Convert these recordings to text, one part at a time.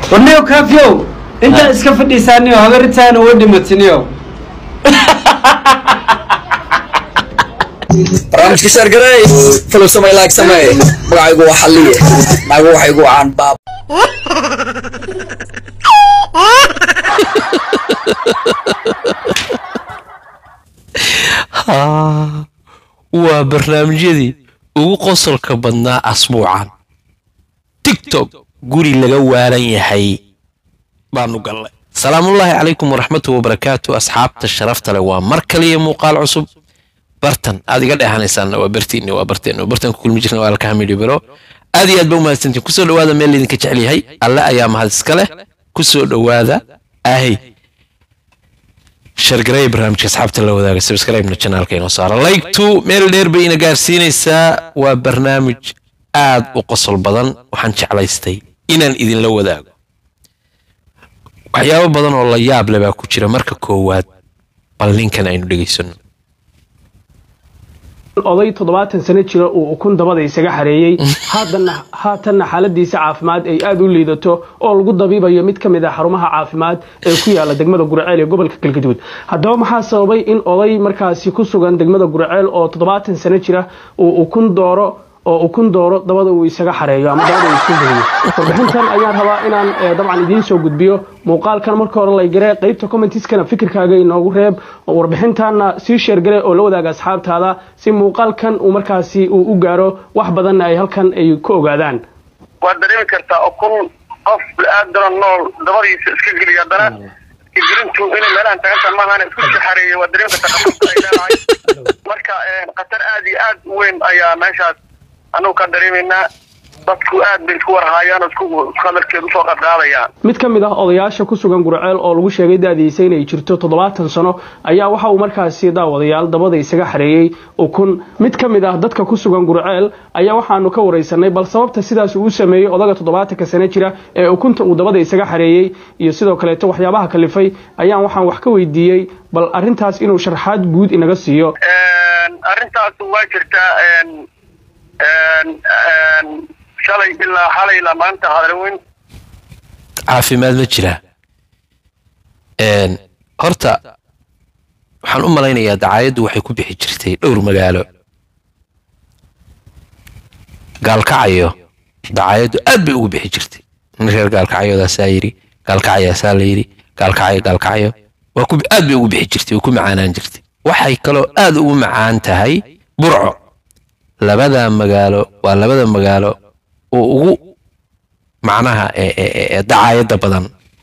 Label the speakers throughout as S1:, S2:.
S1: warniyo kaafiyow intaa iska fadhiisaaniyo habaritaana uga dhimatiniyo
S2: barnaamijka shaargaray falow samay laag samey magacaygu waa xalliye naagu waxay igu wacaan baab
S3: haa waa barnaamijyadii ugu qosolka badnaa asbuucan tiktok guri laga waalan yahay baanu gallay salaamullaahi calaykum waraxmatu wabarakaatu asxaabta sharafta leh waa mar kaliya muuqaal cusub bartan aad iga dheehanaysaan waa bartiinni waa barteenni bartan ku kulmi jirna waa alkaha midhiyo bero aad iyo aad ba umahadsantiin kusoo dhowaada meel laydinka jecel yahay alle ayaa mahad iska leh kusoo dhowaada ahay shargareey barnaamijka asxaabta la wadaaga subscribe-na channelka inoo saara like-tu meel dheer bay ina gaarsiinaysaa waa barnaamij aad u qosol badan waxaan jeclaystay inaan idinla wadaago waxyaabo badan oo la yaab leh baa ku jira marka koowaad bal ninkan aynu dhegaysano
S4: oday toddobaatan sano jira uu ukun dabada isaga xareeyey haatanna haatanna xaaladiisa caafimaad ay aada u liidato oo lagu dabiibayo mid ka mid ah xarumaha caafimaad ee ku yaala degmada guraceel ee gobolka galgaduud haddaba maxaa sababay in oday markaasi ku sugan degmada guraceel oo toddobaatan sano jira uu ukun dooro oo ukun dooro dabada uu isaga xareeyo ama dabada uu isku geliyo warbixintan ayaan rabaa inaan dabcan idiin soo gudbiyo muuqaalkan marka hore laygare qaybta commentiskana fikirkaaga inoogu reeb warbixintanna sii sheergare oo la wadaaga asxaabtaada si muuqaalkan uu markaasi uu u gaaro wax badanna ay halkan ay ku ogaadaan
S5: waad dareemi kartaa ukun qof la-aadana nool dabadiisa iska geliya haddana gelintu inay meelahan tagantah maahana isku saxareeya waad dareemi kartaa khatarta ay leedahay marka khatar aad iyo aad u weyn ayaa meeshaas annagu ka dareemaynaa dadku aad bay isku warhaayaan oo isku hadalkeed usoo qadqaadayaan
S4: mid ka mid ah odayaasha ku sugan gurceel oo lagu sheegay da-diisa inay jirto toddobaatan sano ayaa waxa uu markaasi daawadayaal dabada isaga xareeyey ukun mid ka mid ah dadka ku sugan gurceel ayaa waxaanu ka wareysanay bal sababta sidaas uu u sameeyey odaga toddobaatanka sano jira ee ukunta uu dabada isaga xareeyey iyo sidoo kaleeto waxyaabaha kalifay ayaan waxaan wax ka weydiiyey bal arrintaas inuu sharxaad guud inaga siiyo
S5: arrintaas waa jirtaa shalay ilaa xalay ilaa maanta hadalweyn
S3: caafimaad ma jira horta waxaan u malaynayaa dacaayaddu waxay ku bixi jirtay dhowr magaalo gaalkacayo dacaayaddu aad bay ugu bixi jirtay nin reer gaalkacyodaasaa yidhi gaalkacayaasaa la yidhi gaalkacayo gaalkacayo waa ku aad bay ugu bixi jirtay way ku macaanaan jirtay waxay kaloo aad ugu macaan tahay burco labada magaalo waa labada magaalo oo ugu macnaha dacaayadda badan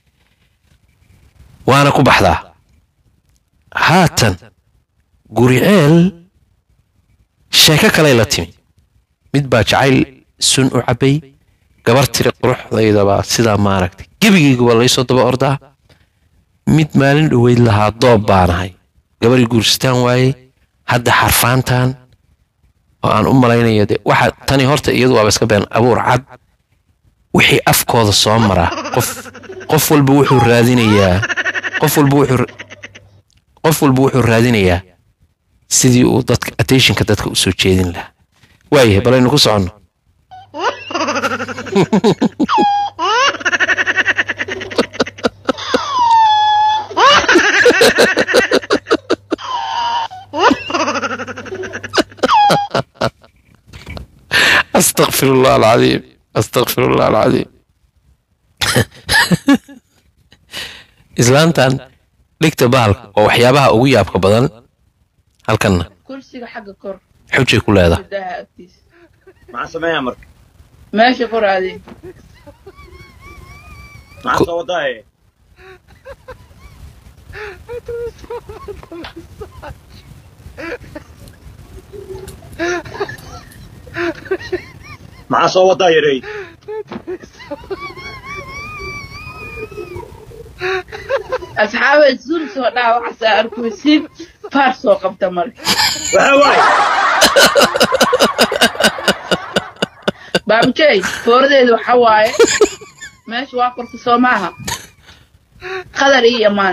S3: waana ku baxdaa haatan guriceel sheeko kaley la timi mid baa jacayl sun u cabbay gabar tiri quruxdaydabaa sidaa maaragtay gebigayguba laysoo daba ordaa mid maalin dhoweyd lahaa doob baanahay gabarii guurstaan waayey hadda xarfaantan oo aan u malaynayo de waxa tani horta iyadu waaba iska been abuur cad wixii afkooda soo mara qof qof walba wuxuu raadinayaa qof walba wuxuu qof walba wuxuu raadinayaa sidii uu dadka attentionka dadka usoo jeedin lahaa waayahay balaynu ku soconno استغفر الله العظيم استغفر الله العظيم islaantan dhigta bahalka waa waxyaabaha ugu yaabka badan halkanna
S6: kursiga xagga kor
S3: xujay ku leedahay
S6: gudaha agtiisa
S7: maxaa sameeyaa marka
S6: meesha kor aadee
S7: maxaa soo wadaaye maxaa soo wadaa yarey
S6: asxaabeed suul soo dhaa waxaasaa arkuysiin faar soo qabta marka
S7: waxaa waaye
S6: baabujey fooradeeda waxa waaye meesha waa korka soo maaha qadar iyo imaan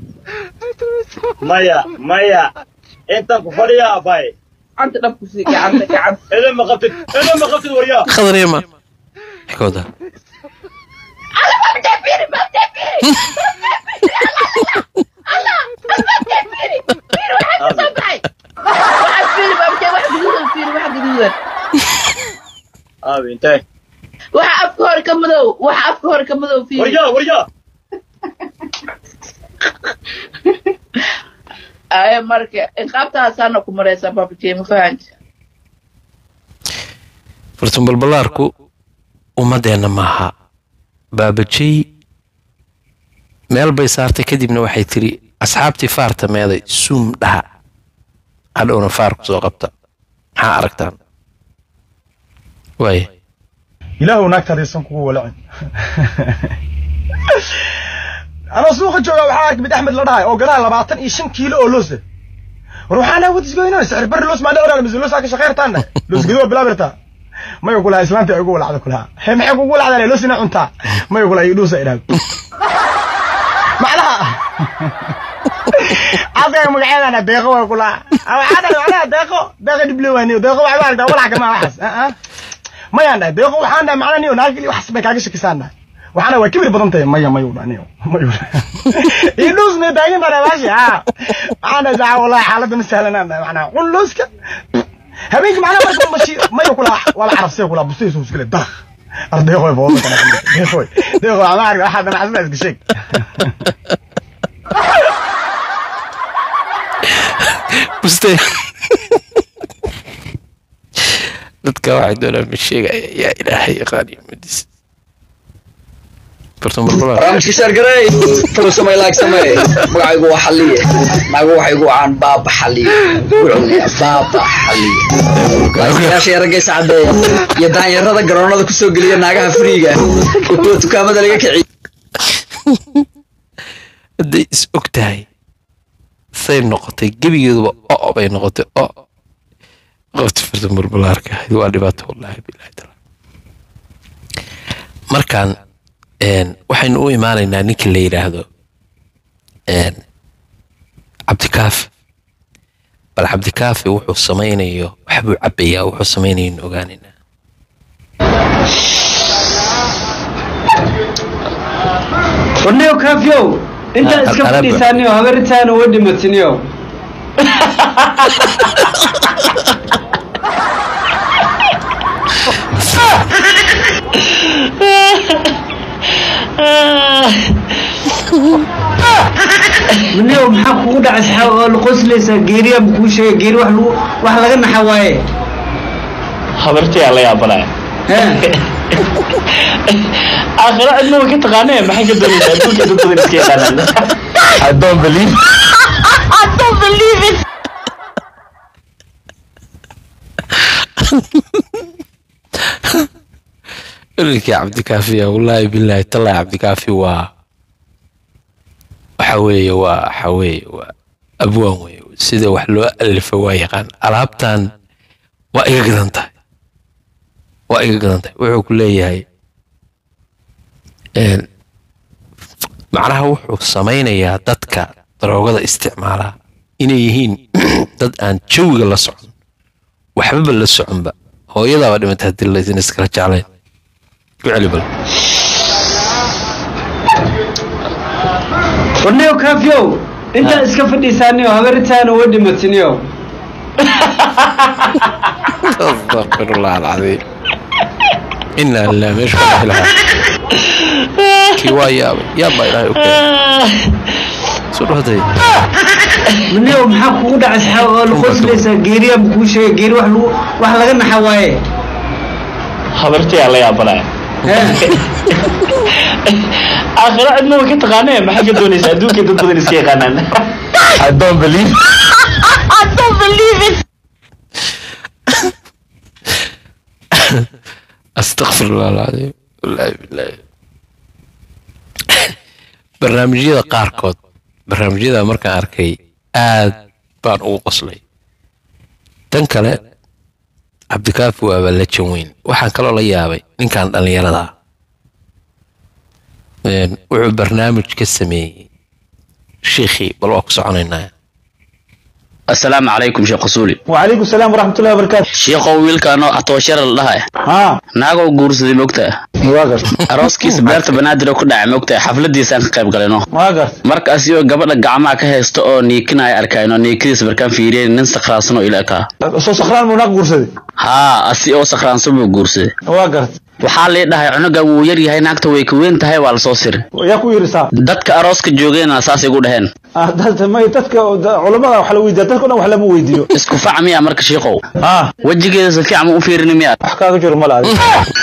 S7: maya maya intaan ku fadhiya abay
S6: gacanta dhabku sii gacanta gacanta
S7: idan ma qabtid idan ma qabtid waryaa
S3: khadar yama xikooda
S6: Alla fiiri baabtee fiiri allah baabtee fiiri fiiri waxaa ka soo baxay waxaa fiiri baabtee wax guduudan fiiri wax guduudan
S7: aabi intee
S6: waxa afka hore ka madow waxa afka hore ka madow fiiri
S7: warja warja
S6: aye marka inqaabtaasaana ku maraysa baabtee ma fahanta
S3: fartun balbalaarku ummadeenna maaha baabajey meel bay saartay kadibna waxay tiri asxaabtii faarta meeday suum dhaha hadhowna faar ku soo qabta maxaa aragtaan waaya
S8: ilaahu naagtaada isan kugu walacin anoo suuqa jooga waxaa arkay mid axmed la dhahay oo gadaha labaatan iyo shan kiilo oo loose war waxaa naa wadis goynaa sicir bari loos maadha oraa mise loosaa ka shaqeyrtaana loos gedi waa bilaabirtaa mayo kulaha islaanta ay ugu walacda kulaha he maxay kugu walacdaa loos inaa cuntaa mayo kulaha iyo dhuusa idhaag macnaha asaga magaceedana deeqo waa kulaha waxaa dhahay macnaha deeqo deeqo dhible waaniyo deeqo waxay u aragtaa walac kama waxaas mayaan dhahay deeqo waxaan dhahay macnaha niyo naagili waxas bay kaaga shakisaan dhahay waxaana waa kibir badan tahay maya mayu dhaniyo mayu ii dhuus may taagan tahay baashi ha waxaana saa wallahi xaaladda ma sahlanaan dhahay macnaha cun looska habeenkii macnaha marka mashi mayu kula wala carabsay kula bustay soo iskale dah ardeeqoy booda kana deeqoy deeqoy ama arka waxa dana xasna iska sheeg
S3: buste dadka waxay doonaan ma sheegaya yaa ilaahay yaqaan iyo madis fartun balbalaar
S2: barnaamijka sheergarey falow samay laag samee magacaygu waa xaliye naagu waxay igu caan baaba xaliye wuxuu baaba xaliye laakiyaasha yaragaysa cadeeya iyo daanyarada garoonada kusoo geliya naagaha friiga iyo kuwa dukaamada laga kiciy
S3: hadday is og tahay say noqotay gebigeeduba o bay noqotay o qofta fartun balbalaarka ahayd waa dhibaato wallaahi bilahi taala markaan een, waxaynu u imaanaynaa ninkii la yidhaahdo een, cabdikaafi bal cabdikaafi wuxuu samaynayo waxbuu cabbayaa wuxuu samaynayo ogaanaynaa
S1: warniyo kaafiyow intaa iska
S3: Al- alaba.
S1: fadhiisaaniyo habaritaana wa dhimatiniyo warniyo maxaa kugu dhacay saxaa oo la qoslaysaa geeriya ma kuu sheega geeri wax lagu wax laga naxa waaye
S9: habartii aa la yaabanaya
S1: Hee.
S9: aakhiro cidna way ka taqaanee maxay ka doonaysaa adduunka dad badan iska yaqaanaan
S3: I don't believe ninkii cabdikaafiya wallaahi bilaahi tallaahi cabdikaafi waa waxa weeye waa waxa weeye waa abwaan weeye sida wax loo alifo waa yaqaan alaabtan waa iga gadan tahay waa iga gadan tahay wuxuu ku leeyahay een, macnaha wuxuu samaynayaa dadka daroogada isticmaala inay yihiin dad aan jawiga la socon waxbaba la soconba hooyadaaba dhimatay haddii laysan iskala jeclayn ku celi bal
S1: warniyo kaafiyow intaa iska fadhiisaaniyo habaritaana wa dhimatiniyo
S3: astaqfirullah alcadiim inaa lilah meeshu ka bixi lahaa kii waa yaabay yaabaa ilaahay u keenay soo dhawaday
S1: warniyo maxaa kugu dhacay saxaa oo la qoslaysaa geeriya ma kuu sheega geeri wax lagu wax laga naxa waaye
S9: habartii aa la yaabanaya
S1: Hee.
S9: aakhiro cidna way ka taqaanee maxay ka doonaysaa adduunka dad badan iska yaqaanaan
S3: I don't believe astaqfirullah alcadiim wallaahi bilaahi barnaamijyada qaarkood barnaamijyada markaan arkay aad baan ugu qoslay tan kale cabdikaafi waaba la jan weyn waxaan kaloo la yaabay ninkan dhallinyarada ah Een, wuxuu barnaamij ka sameeyey shiikhii bal waa ku soconaynaa
S10: asalaamu calaykum sheekh qusuuli
S8: وعليكم السلام ورحمة الله وبركاته
S10: shiikhow wiilkaanoo atooshara la dhahay
S8: ها
S10: naagoo guursaday mogtaa
S11: waa garta
S10: arooskiisa beerta banaadir oo ku dhacay mogtahay xafladiisaan ka qayb galayno
S11: waa garta
S10: markaas iyo gabadha gacmaha ka haysta oo niikinaya arkayno niikadiisa markaan fiiriyay nin sakhraansan oo ila ekaa
S11: soo sakraan buu naag guursaday
S10: haa asi oo sakhraansan buu guursaday
S11: waa garta
S10: waxaa lii dhahay cunuga wuu yar yahay naagta way ka weyn tahay waa lasoo siri
S11: yaa ku yiri saa
S10: dadka arooska joogeenna saas igu dhaheen
S11: Ah, dadka may dadka culamada wax la weydiiya dadka dhan wax lama weydiiyo
S10: isku fac miya marka shiikow
S11: ah
S10: wejigeeda si fiican ma u fiirini miya
S11: wax kaaga jiro mala adiga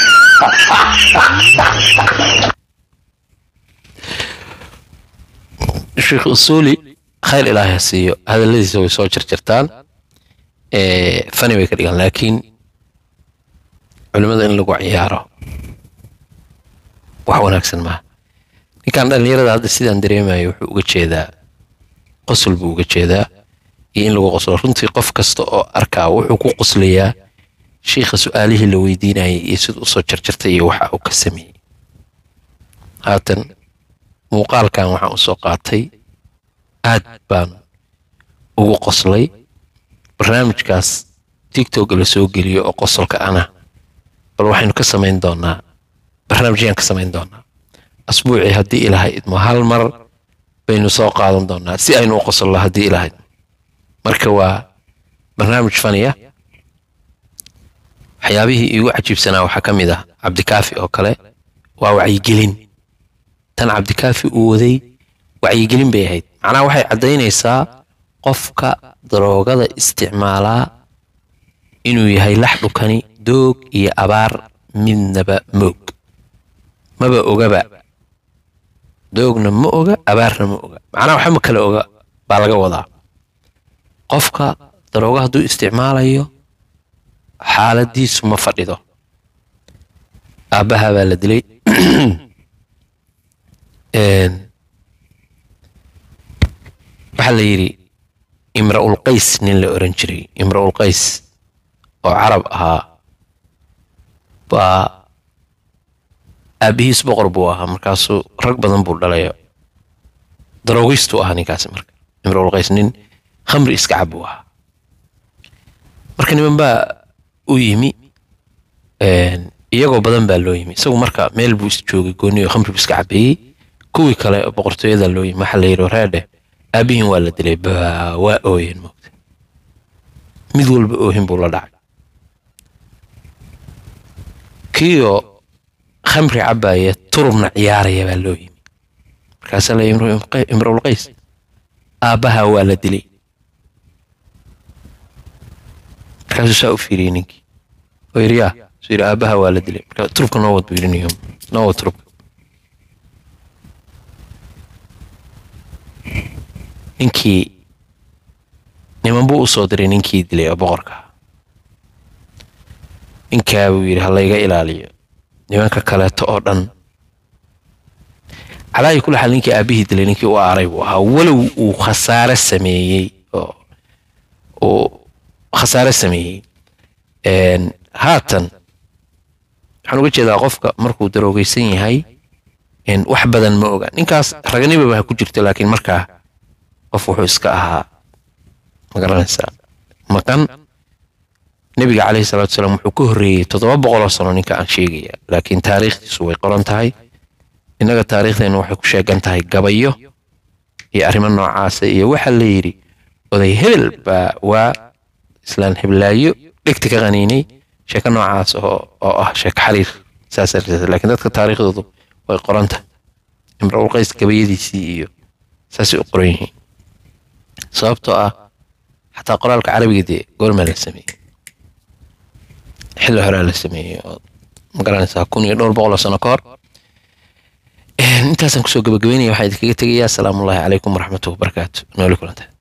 S3: sheekh usuuli khayr ilaahay ha siiyo hadalladiisa way soo jarjartaan ee, fani bay ka dhigaan laakiin culimmada in lagu ciyaaro wax wanaagsan maaha ninkan dhallinyarada hadda sidaan dareemayo wuxuu uga jeedaa qosol buu uga jeedaa iyo in lagu qoslo runtii qof kasta oo arkaa wuxuu ku qoslayaa shiikha su-aalihii la weydiinayay iyo sida usoo jarjartay iyo waxa uu ka sameeyey haatan muuqaalkan waxaan usoo qaatay aad baan ugu qoslay barnaamijkaas tiktok la soo geliyo oo qosolka ana bal waxaynu ka samayn doonaa barnaamijyaan ka samayn doonaa asbuucii haddii ilaahay idmo hal mar baynu soo qaadan doonaa si aynu u qosolno haddii ilaahay marka waa barnaamij faniya waxyaabihii iigu cajiibsanaa waxaa ka mid ah cabdikaafi oo kale waa wacyigelin tan cabdikaafi uu waday wacyigelin bay ahayd macnaha waxay caddaynaysaa qofka daroogada isticmaalaa inuu yahay lax dhukani doog iyo abaar midnaba moog maba ogaba doogna ma oga abaarna ma oga macnaha waxa ma kale oga baa laga wadaa qofka darooga hadduu isticmaalayo xaaladiisu ma fadhido aabbaha baa la dilay Een, waxaa la yidhi imra'ul qays nin la oran jiray imra'ul qays oo carab ahaa baa aabbihiis boqor buu ahaa markaasuu rag badan buu dhalayo daroogistu ahaa ninkaasi marka imra'ul qays nin khamri iska cab buu ahaa marka niman baa u yimi een, iyagoo badan baa loo yimi isagu marka meel buu is joogay gooni oo khamri buu iska cabeeyey kuwii kale oo boqortooyada loo yimi waxaa la yidhi reedhe aabihin waa la dilay baa waa ooyeen moogta mid walba oohin buu la dhacay kiioo khamri cabaya turubna ciyaaraya baa loo yimi markaasaa la yimri imrul qays aabbaha waa la dilay markaasuu saa u fiiriyey ninkii oo yidhi yaa suu yidhi aabbaha waa la dilay marka turubka noo wad buu yidhi niyo noo wad turubka ninkii niman buu u soo diray ninkii dilay oo boqorka ninkaa buu yidhi ha layga ilaaliyo nimanka kaleeto oo dhan calaayi kula xal ninkii aabihii dilay ninkii u aaray buu ahaa walow uu khasaare sameeyey oo uu khasaare sameeyey Een, haatan waxaan uga jeedaa qofka markuu daroogeysan yahay een, wax badan ma oga ninkaas raganimaba ha ku jirto laakiin markaa qof wuxuu iska ahaa ma garanaysaa maqan nebiga calayhi salaatu wasalaam wuxuu ka horreeyey toddoba boqoloo sano ninka aan sheegaya laakiin taariikhdiisu way qoran tahay innaga taariikhdeenna waxay ku sheegan tahay gabayo iyo arrimo noocaasa iyo waxaa la yidhi oday hebel baa waa islaan heblaayo dhegta ka qaniinay sheeko noocaas oo oo ah sheeko xariir saas darteed laakiin dadka taariikhdoodu way qoran tahay imra'ul qays gabayadiisii iyo saasay u qoran yihiin sababtoo ah xataa qoraalka carabiga dee goormaa la sameeyey xilli horaa la sameeyey oo ma garanaysaa kun iyo dhowr boqol oo sano ka hor intaasaan kusoo gabagabeynaya waxaa idinkaga tegayaa asalaamu ullaahi calaykum waraxmatullahi wabarakaatu nooli kulanta